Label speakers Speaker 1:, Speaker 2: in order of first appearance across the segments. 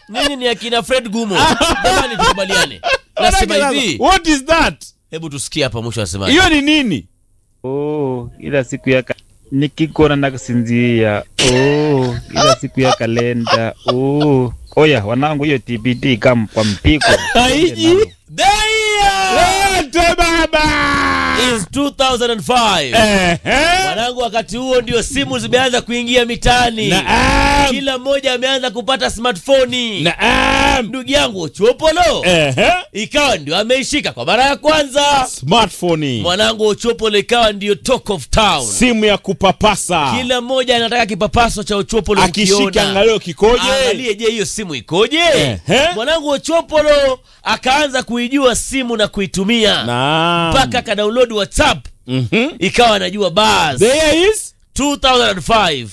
Speaker 1: nyinyi ni akina fred gumo jamani tukubaliane nasema
Speaker 2: Manake
Speaker 1: hivi
Speaker 2: sasa, what is that
Speaker 1: hebu tusikie hapa mwisho anasema
Speaker 2: hiyo ni nini
Speaker 3: Oh, ila siku ya ka... nikikona na kusinzia. Oh, ila siku ya kalenda. Oh, oya wanangu, hiyo TBT kam kwa mpiko.
Speaker 2: haiji
Speaker 1: The year
Speaker 2: lete baba
Speaker 1: is 2005
Speaker 2: Ehe.
Speaker 1: mwanangu wakati huo ndio simu zimeanza kuingia mitaani
Speaker 2: naam
Speaker 1: kila mmoja ameanza kupata smartphone
Speaker 2: naam
Speaker 1: ndugu yangu chopolo
Speaker 2: Ehe.
Speaker 1: ikawa ndio ameishika kwa mara ya kwanza
Speaker 2: smartphone
Speaker 1: mwanangu ochopolo ikawa ndio talk of town
Speaker 2: simu ya kupapasa
Speaker 1: kila mmoja anataka kipapaso cha ochopolo
Speaker 2: akishika
Speaker 1: ukiona.
Speaker 2: angalio kikoje
Speaker 1: angalie je hiyo simu ikoje
Speaker 2: Ehe.
Speaker 1: mwanangu ochopolo akaanza kuijua simu na kuitumia
Speaker 2: naam
Speaker 1: mpaka akadownload whatsapp
Speaker 2: Mhm.
Speaker 1: ikawa anajua bas
Speaker 2: there is
Speaker 1: 2005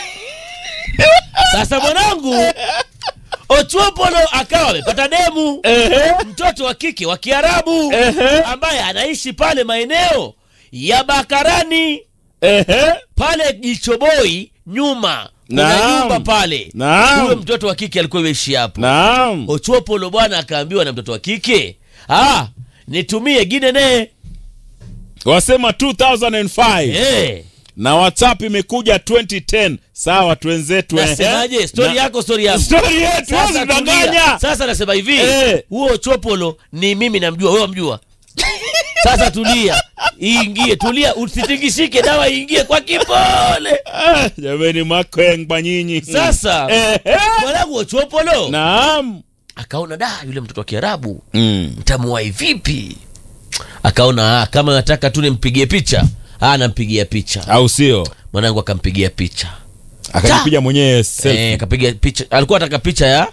Speaker 1: sasa mwanangu ochopolo akawa amepata demu
Speaker 2: Ehe.
Speaker 1: mtoto wa kike wa kiarabu
Speaker 2: Ehe.
Speaker 1: ambaye anaishi pale maeneo ya bakarani
Speaker 2: Ehe.
Speaker 1: pale jichoboi nyuma kuna
Speaker 2: Naam.
Speaker 1: nyumba pale
Speaker 2: Naam.
Speaker 1: huyo mtoto wa kike alikuwa imeishi hapo
Speaker 2: naam
Speaker 1: ochopolo bwana akaambiwa na mtoto wa kike ah, nitumie ginene
Speaker 2: wasema 2005
Speaker 1: eh.
Speaker 2: na whatsapp imekuja 2010 sawa twenzetu ehe.
Speaker 1: nasemaje stori
Speaker 2: Na-
Speaker 1: yako stori yako
Speaker 2: Story yetu
Speaker 1: Sasa
Speaker 2: wewe
Speaker 1: tulia.
Speaker 2: unadanganya
Speaker 1: sasa nasema hivi
Speaker 2: Eh.
Speaker 1: huo chopolo ni mimi namjua wewe wamjua sasa tulia iingie tulia usitingishike dawa iingie kwa kipole
Speaker 2: Ah, jameni makwengba nyinyi
Speaker 1: sasa
Speaker 2: Ehe.
Speaker 1: mwanangu ochopolo
Speaker 2: naam
Speaker 1: akaona da yule mtoto wa kiarabu
Speaker 2: mm.
Speaker 1: mtamuwai vipi akaona ah, kama nataka tu nimpigie picha ah, nampigia picha
Speaker 2: au sio
Speaker 1: mwanangu akampigia picha
Speaker 2: akajipiga mwenyewe selfie.
Speaker 1: eh, akapiga picha alikuwa ataka picha ya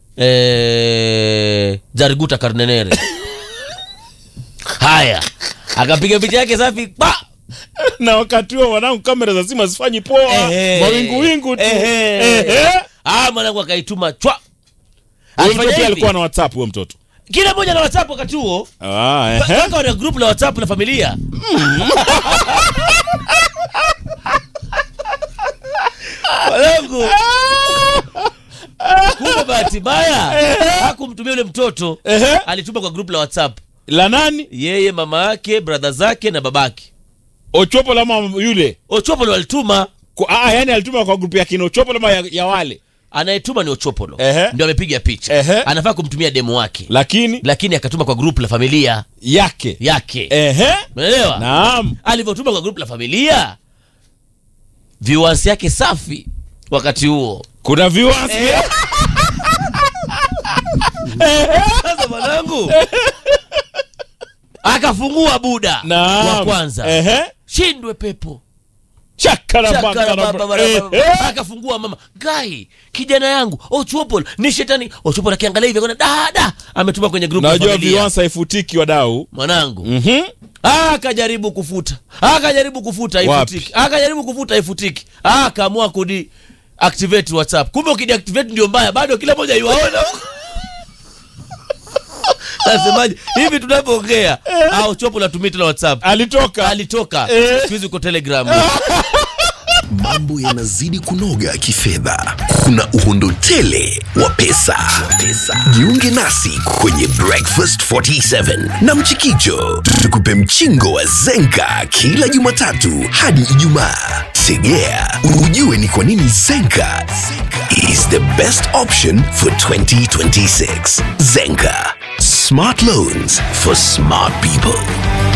Speaker 1: eh, jariguta karnenere haya akapiga picha yake safi pa
Speaker 2: na wakati huo wanangu kamera za simu hazifanyi poa
Speaker 1: Ehe.
Speaker 2: mawingu wingu tu
Speaker 1: Ehe.
Speaker 2: Ehe.
Speaker 1: ah, mwanangu akaituma chwa
Speaker 2: Huyo
Speaker 1: Alifanya
Speaker 2: mtoto
Speaker 1: hivi.
Speaker 2: alikuwa na whatsapp huyo mtoto
Speaker 1: kila mmoja na whatsapp wakati huo
Speaker 2: ah, ehe.
Speaker 1: mpaka wana group la whatsapp la familia mwanangu kumbe bahati mbaya hakumtumia yule mtoto
Speaker 2: Ehe.
Speaker 1: alituma kwa group la whatsapp
Speaker 2: la nani
Speaker 1: yeye mama yake bradha zake na babake
Speaker 2: ochopo lama yule
Speaker 1: ochopolo alituma
Speaker 2: Kwa- ah, yani alituma kwa grupu ya kina ochopo lama ya, ya wale
Speaker 1: anayetuma ni ochopolo
Speaker 2: Ehe.
Speaker 1: ndio amepiga picha
Speaker 2: Ehe.
Speaker 1: anafaa kumtumia demu wake
Speaker 2: lakini
Speaker 1: lakini akatuma kwa group la familia
Speaker 2: yake
Speaker 1: yake
Speaker 2: ehe
Speaker 1: umeelewa
Speaker 2: naam
Speaker 1: alivyotuma kwa group la familia viewers yake safi wakati huo
Speaker 2: kuna viewers
Speaker 1: sasa mwanangu akafungua buda
Speaker 2: Naam.
Speaker 1: wa kwanza
Speaker 2: ehe
Speaker 1: shindwe pepo
Speaker 2: chakara
Speaker 1: Chakara
Speaker 2: bakara
Speaker 1: baba bara
Speaker 2: ehe.
Speaker 1: baba. akafungua mama gai kijana yangu ochupol ni shetani ochupol akiangalia hivi akaona dada ametuma kwenye group la
Speaker 2: najua
Speaker 1: familia
Speaker 2: viewers haifutiki wadau
Speaker 1: mwanangu
Speaker 2: Mhm.
Speaker 1: akajaribu kufuta akajaribu kufuta
Speaker 2: Wapi?
Speaker 1: haifutiki akajaribu kufuta haifutiki akaamua kudi activate whatsapp kumbe ukideactivate ndio mbaya bado kila moja iwaona nasemaje hivi tunavyoongea au chopo natumia tena whatsapp
Speaker 2: alitoka
Speaker 1: alitoka
Speaker 2: Eh.
Speaker 1: siku hizi uko telegram
Speaker 4: mambo yanazidi kunoga kifedha kuna uhondo tele wa pesa. pesa jiunge nasi kwenye breakfast 47 na mchikicho tukupe mchingo wa zenka kila jumatatu hadi ijumaa tegea ujue ni kwa nini zenka is the best option for 2026 zenka smart loans for smart people